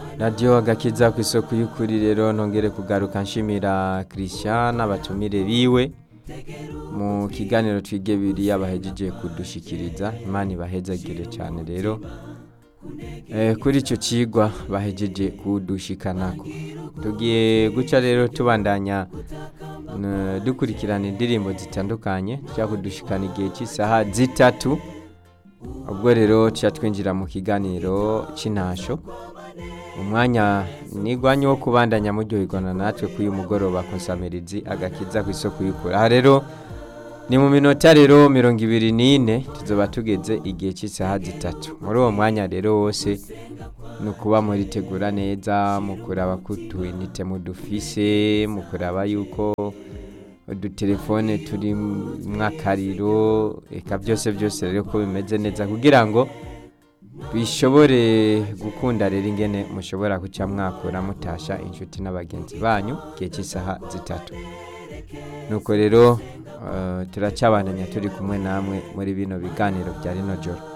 radiyo agakiza ku isoko y'ukuri rero ntongere kugaruka nshimira christian abatumire biwe mu kiganiro twige biriya bahejeje kudushikiriza imana ibahezagire cyane rero Eh, kuri icyo kigwa bahejeje kudushikanako tugiye guca rero tubandanya n- dukurikirana indirimbo zitandukanye tujya kudushikana igihe cy'isaha zitatu ubwo rero tujya twinjira mu kiganiro cy'intasho umwanya nigwanye wo kubandanya muryoherwana natwe kuri uyu mugoroba konsamirizi agakiza ku isoko y'ukuri aha rero ni mu minota rero mirongo ibiri n'ine tuzoba tugeze igihe cy'isaha zitatu muri uwo mwanya rero wose ni ukuba muritegura neza mu kuraba ko utuyinite mudufise mu kuraba yuko udutelefone turi mwakariro eka byose byose rero ko bimeze neza kugira ngo bishobore gukunda rero ingene mushobora guca mwakura mutasha inshuti n'abagenzi banyu igihe cy'isaha zitatu nuko rero eh, turacyabandanya turi kumwe namwe muri bino biganiro bya rino joro